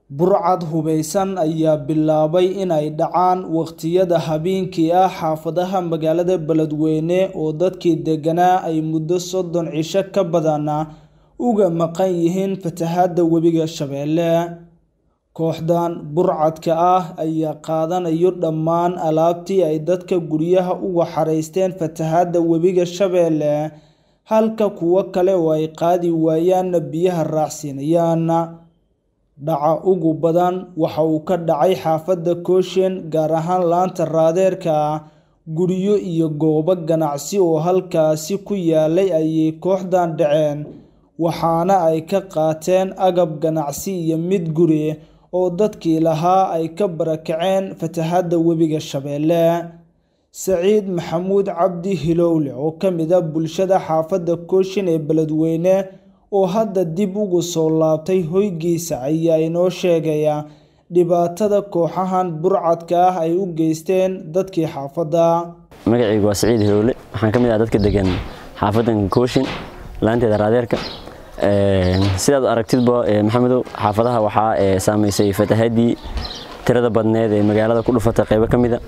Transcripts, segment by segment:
Burcad hubeysan ayaa bilaabay inay dhacaan waqtiyada habeenkii ah xaafadaha magaalada Beledweyne oo dadkii deganaa ay muddo soddon cisho ka badan uga maqan yihiin fatahaadda webiga Shabeelle. Kooxdan burcadka ah ayaa qaadanaya dhammaan alaabtii ay dadka guryaha uga xareysteen fatahaadda webiga Shabeelle, halka kuwo kale oo ay qaadi waayaan biyaha raacsinayaan. Dhaca ugu badan waxa uu ka dhacay xaafadda Cochin, gaar ahaan laanta Raadeerka. Guryo iyo goobo ganacsi oo halkaasi ku yaalay ayay kooxdan dhaceen, waxaana ay ka qaateen agab ganacsi iyo mid guri oo dadkii lahaa ay ka barakaceen fatahaadda webiga Shabeelle. Saciid Maxamuud Cabdi Hilowle oo ka mid ah bulshada xaafadda Cochin ee Beledweyne oo hadda dib ugu soo laabtay hoygiisa ayaa inoo sheegaya dhibaatada kooxahan burcadka ah ay u geysteen dadkii xaafadda. magacaygu waa Saciid Hilowle waxaan ka mid ah dadka degan xaafadan Cochin laanteeda Raadeerka sidaad aragtidba maxamedow xaafadaha waxaa saameysay fatahaadii tirada badneed ee magaalada ku dhufatay qaybo ka mida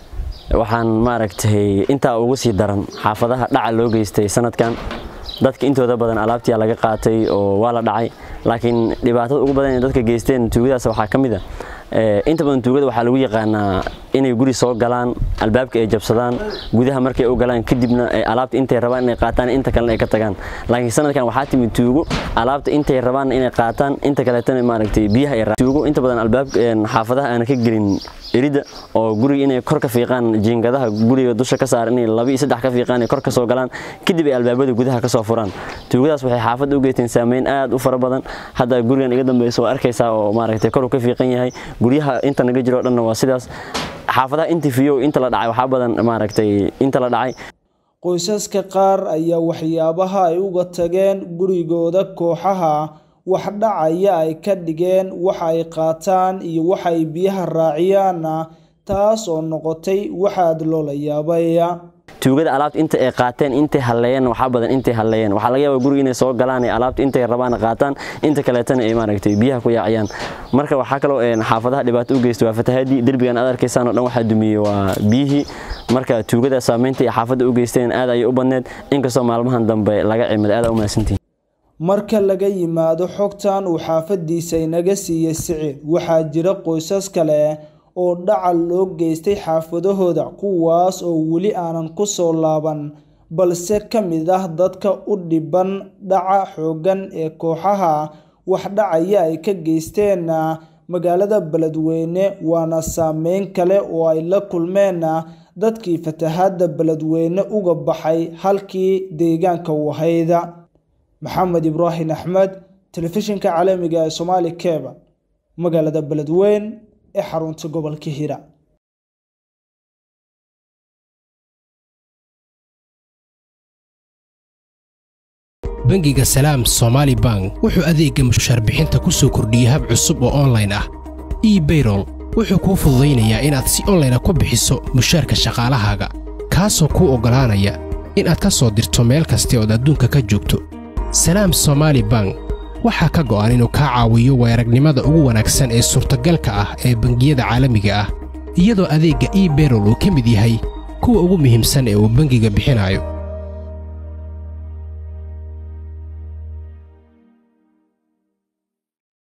waxaan maaragtay intaa ugu sii daran xaafadaha dhaca loo geystay sanadkan dadka intooda badan alaabtii laga qaatay oo waa la dhacay laakiin dhibaatada ugu badan ee dadka geysteen tuugadaas waxaa ka mid a inta badan tuugada waxaa lagu yaqaanaa inay guri soo galaan albaabka ay jabsadaan gudaha markay u galaan kadibna alaabta intay rabaan inay qaataan inta kalena ay ka tagaan laakiin sanadkan waxaa timid tuugo alaabta intay rabaan inay qaataan inta kaleetana maaragtay biyaha ay tuugo inta badan albaabka xaafadaha aan ka gelin erida oo guriga inay kor ka fiiqaan jiingadaha guriga dusha ka saar inay laba iyo saddex ka fiiqaan kor ka soo galaan kadib ay albaabada gudaha ka soo furaan tuugadaas waxay xaafadda u geysteen saameyn aad u fara badan hadda gurigan iga dambaysa waa arkaysaa oo maaragtay kor uu ka fiiqan yahay guryaha inta naga jiro dhanna waa sidaas xaafadaha inta fiyo inta la dhacay waxaa badan maaragtay inta la dhacay qoysaska qaar ayaa waxyaabaha ay uga tageen gurigooda kooxaha wax dhacaya ay ka dhigeen waxa ay qaataan iyo waxa ay biyaha raaciyaan taas oo noqotay waxaad loola yaabay tuugada alaabta inta ay qaateen intay halleeyeen waxaa badan intay halleeyeen waxaa laga yaabaa guriga inay soo galaan ee alaabta intay rabaan qaataan inta kaleetana ay maaragtay biyaha ku yaaciyaan marka waxaa kaloo xaafadaha dhibaato u geystay waa fatahaadii derbigan aad arkaysaan oo dhan waxaa dumiyey waa biyihii marka tuugada saameynta ay xaafadda u geysteen aad ayay u badneed inkastoo maalmahan dambe laga cimid aad u mahadsantihin marka laga yimaado xogtan uu xaafadiisa inaga siiyey siciid waxaa jira qoysas kale oo dhacal loo geystay xaafadahooda kuwaas oo weli aanan ku soo laaban balse ka mid ah dadka u dhiban dhaca xooggan ee kooxaha wax dhacaya ay ka geysteen magaalada Beledweyne waana saameyn kale oo ay la kulmeen dadkii fatahaadda Beledweyne uga baxay halkii deegaanka u ahayd maxamed ibraahim axmed telefishinka caalamiga ee Somali Cable magaalada Beledweyne ee xarunta gobolka Hira bangiga salaam somaali bank wuxuu adeegga mushaar bixinta ku soo kordhiyey hab cusub oo onlayn ah ebayrol wuxuu kuu fududaynayaa inaad si onlayna ku bixiso mushaarka shaqaalahaaga kaasoo kuu oggolaanaya inaad ka soo dirto meel kasta ood adduunka ka joogto salaam somaali bank waxaa ka go'an inuu kaa caawiyo weeragnimada ugu wanaagsan ee suurtagalka ah ee bangiyada caalamiga ah iyadoo adeegga ebayrol uu ka mid yahay kuwa ugu muhiimsan ee uu bangiga bixinayo